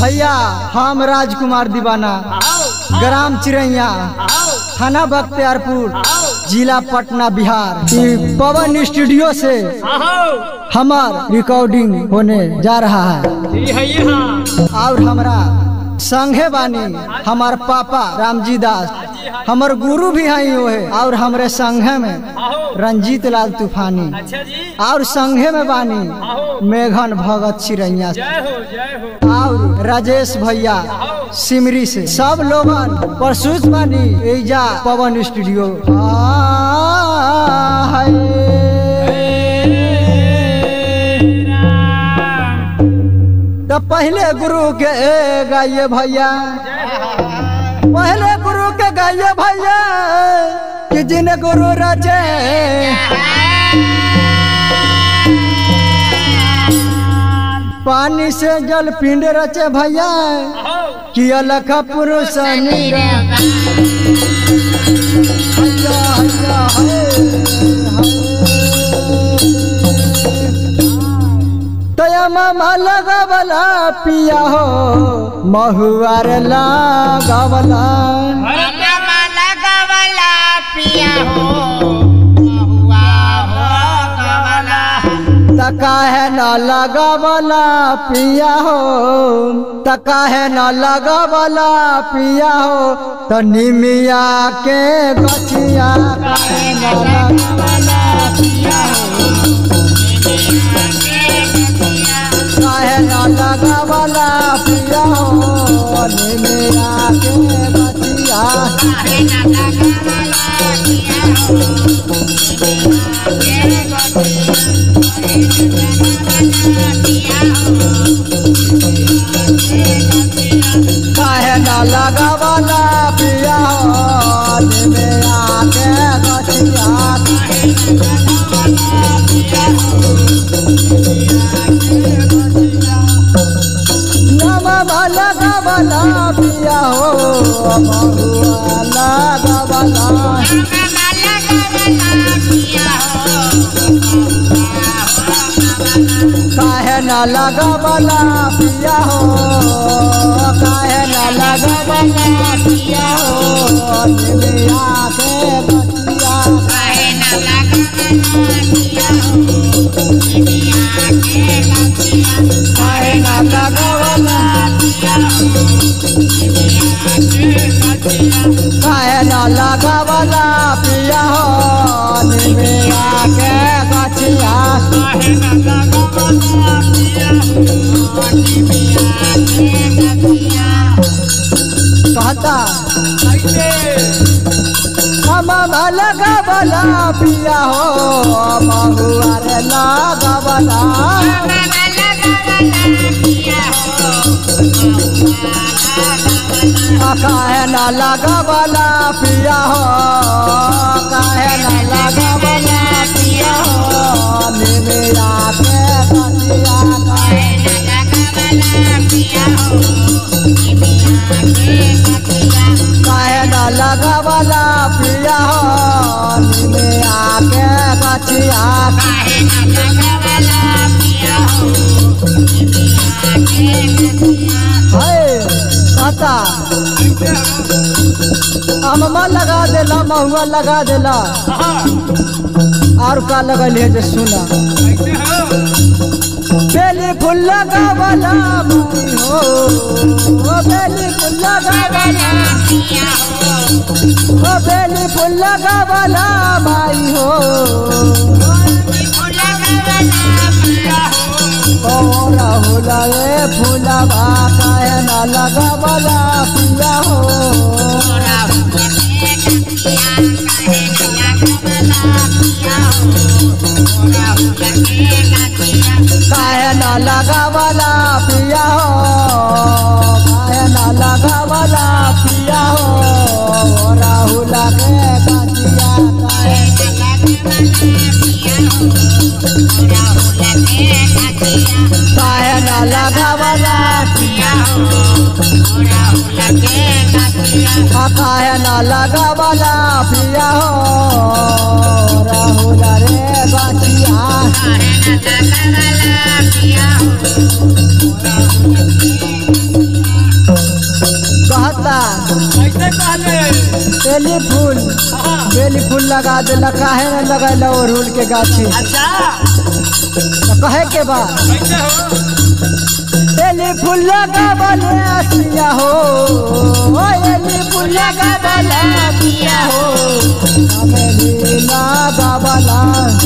भैया हम राजकुमार दीवाना ग्राम चिड़ैया थाना बख्तियारपुर जिला पटना बिहार ई पवन स्टूडियो से हमार रिकॉर्डिंग होने जा रहा है और हमरा संघे बानी हमार पापा रामजी दास हमर गुरु भी हैं वो है और हमरे संघे में रंजीत लाल तूफानी अच्छा जी और संघे में बानी मेघन भगत चिड़ैया जय हो जय हो और राजेश भैया सिमरी से सब लोगन प्रसूत बानी एजा पवन स्टूडियो आ, हाय। तो पहले गुरु के गाइए भैया पहले गुरु के गाइए भैया कि जिन गुरु रचे पानी से जल पिंड रचे भैया कि अलख पुरुष नीरा हैया, हैया, है, है। तया मामा लगावला पिया हो महुआर लगावला मामा लगावला पिया हो महुआ हो गवला तका है न लगावला पिया हो तका है न लगावला पिया हो तो निमिया के गछिया काहे न लगावला पिया हो काहे न लगावला पिया हो निमिया के गछिया काहे ना लगावला पिया हो काहे न लगावला पिया हो निमिया के गछिया नमः लगावला पिया हो महुआ लगावला मामा लगावला पिया हो काहे न लगावला पिया हो काहे न लगावला पिया हो निमिया के गछिया काहे ना लगावला पिया हो दुनिया के गछिया काहे न लगावला काहे न लगावला पिया हो निमिया के गछिया कहता हम लगावला पिया हो महुआ रे लगावला काहे न लगावला पिया हो काहे न लगावला पिया हो निमिया के गछिया काहे काहे न लगावला पिया हो निमिया के गछिया है पता अम्मा लगा देला महुआ लगा देला और का लगल है जे सुना बेली फूल लगावला माई हो ओ बेली फूल लगावला ओ बेली फूल लगावला माई हो ओ राहुल रे फूलवा काहे न लगावला पिया हो काहे न लगावला पिया हो काहे न लगावला पिया हो राहुल के गछिया काहे काहे न लगावला आ काहे न लगावला पिया हो राहुल रे गछिया बेली फूल बेली फूल लगा देला काहे न लगैला अड़हुल के गाछी अच्छा तो कहे के बा कैसे हो बेली फूल लगा बले असिया हो ओ बेली फूल लगा बले असिया हो बेली लगा बला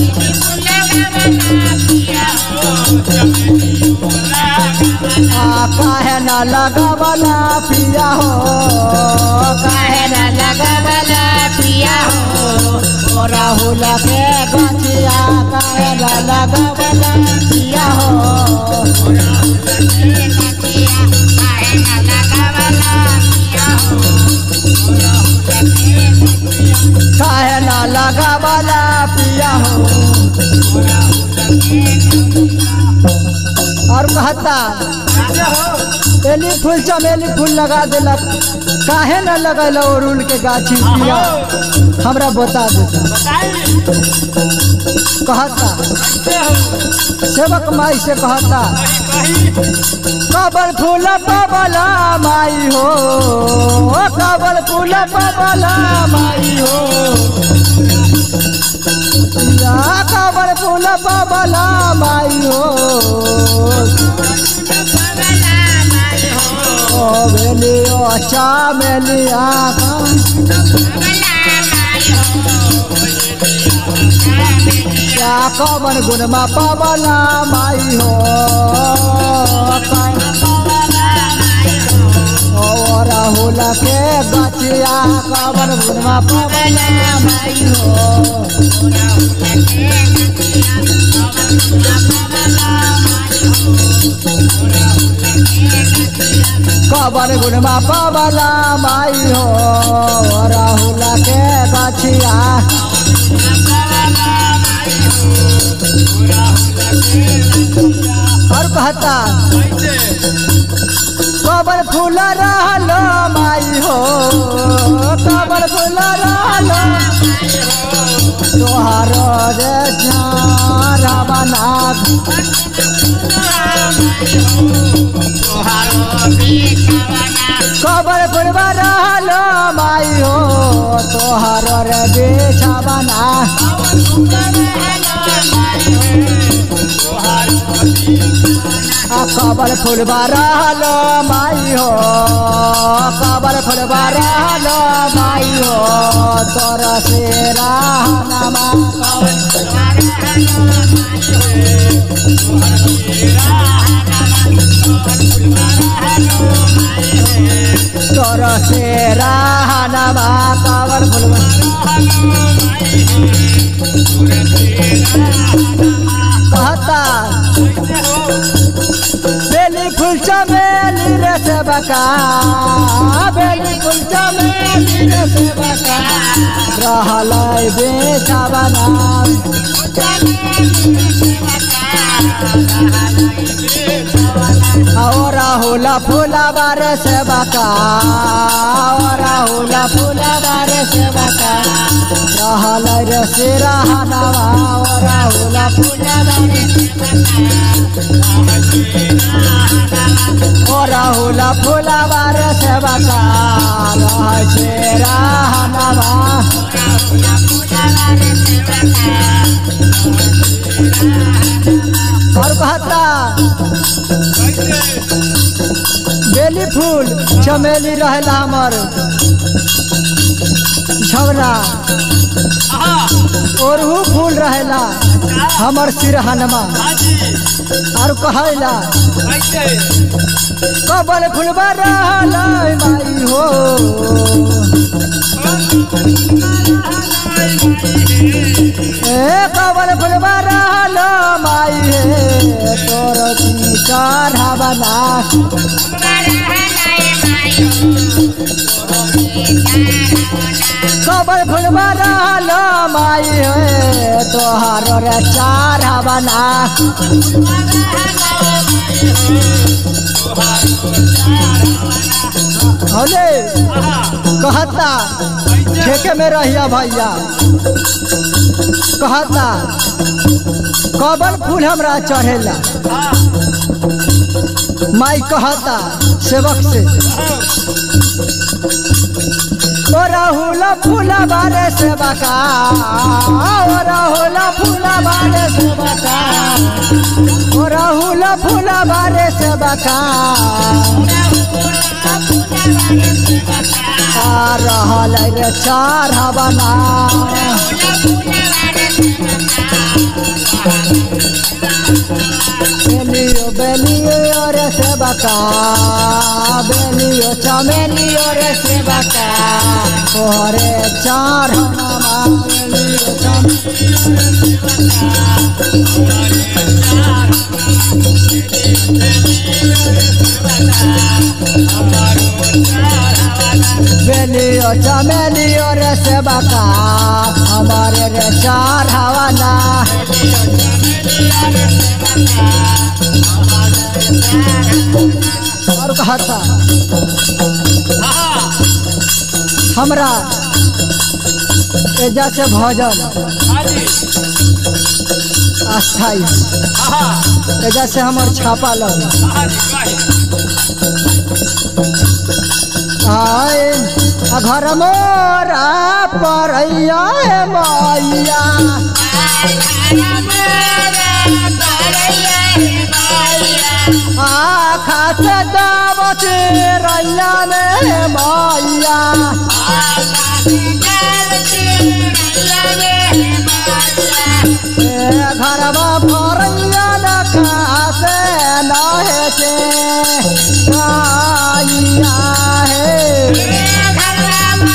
आ काहे न लगा बला पिया हो काहे न लगा बला पिया हो ओ राहुल के गछिया काहे न लगा बला पिया हो काहे न लगा बला पिया हो और कहता कैसे हो एली फूल चमेली फूल लगा देलक काहे न लगल अड़हुल के गाछी पिया हमरा बता देता बताई कहता कैसे हो सेवक माई से कहता कहीं कहीं कबल फूल पबला माई हो ओ कबल फूल पबला माई हो या कबल फूल पबला माई हो ओ बेली ओ चामेली आका या कवन गुणमा पबला माई हो ओ राहुल के गछिया कवन गुणमा पबला माई हो कवन गुणमा पबला माई हो ओ राहुल के गछिया और कहता कैसे कबर फूल रहल माई हो कबर फूल रहल तोहार रे झारा बना कबर फूल रहल माई हो तोहार रे बेछा बना आ कबर फूल रहल माई हो कबर फूल रहल माई हो तोर से रहनमा तोर से रहनमा कबर फूल कहता बेली फूल चमेली रे सेवका बेली फूल चमेली रे सेवका रहल बेचा बना और राहुल फूला बार सेवका और राहुल फूला बार सेवका रहल रे सिरहनवा और राहुल फूला बार ओ राहुल फूला बार सेवका रह सिरहनवा और कहता बेली फूल चमेली रहेला हमर झवरा ओरहू फूल रहेला हमर सिरहनमा और कहला कबल फुलबा रहल माई हो ए कबल फुलबा रहल माई हे तोर की चढ़ावना कबल फुलबा रहल माई हे तोहार रे चढ़ावना हौले कहता ठेके में रहिया भैया कहता कबल फूल हमरा चढ़ेला माई कहता सेवक से ओ राहुल फूल बारे से बका ओ राहुल फूल बारे से बका ओ राहुल फूल बारे से बका आ रहल रे चार हवना बेलियो बेलियो रे से बका बेलियो चमेलियो रे से बका ओरे चार हवना बेलियो चमेलियो बेलियो चमेलियो रे से बका हमारे रे चार हवना और कहता हाँ हमरा एजा से भजन हाँ जी अस्थाई हाँ एजा से हमर छापा लग हाँ जी कही आए आ घर मोरा परैया हे मैया आखा से दावत रैया ने मैया ए घरवा परैया नखा से नहे के मैया हे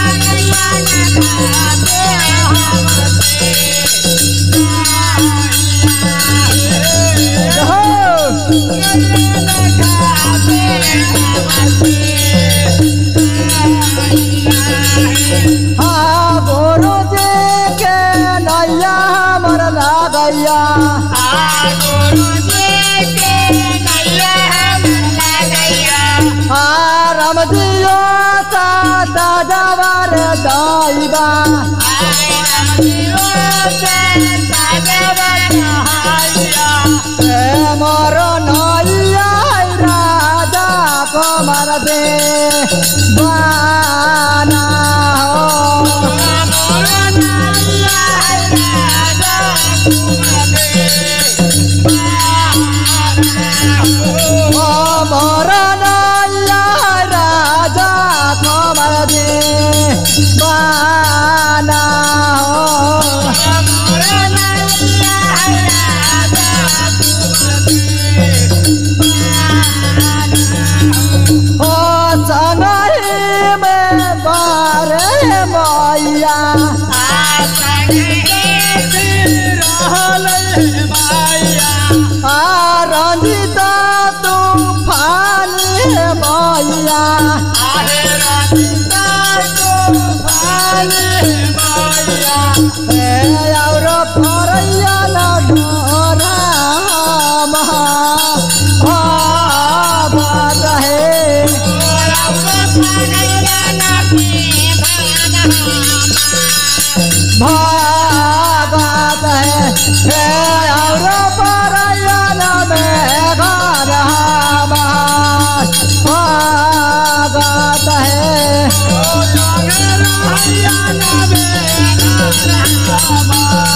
हो हाँ गोरो जी के नैया हमर लागैया आ राम जियो सा दादावर दाइबा ए मोर नैया राजा कुमार दे बाना हो ओ मोर नैया राजा कुमार दे बाना हो ओ संगही में बारे मैया आ रंजिता तूफान मैया ए और फरैया न डोरा भागत है भागत है ए और फरैया न मेघर भागत है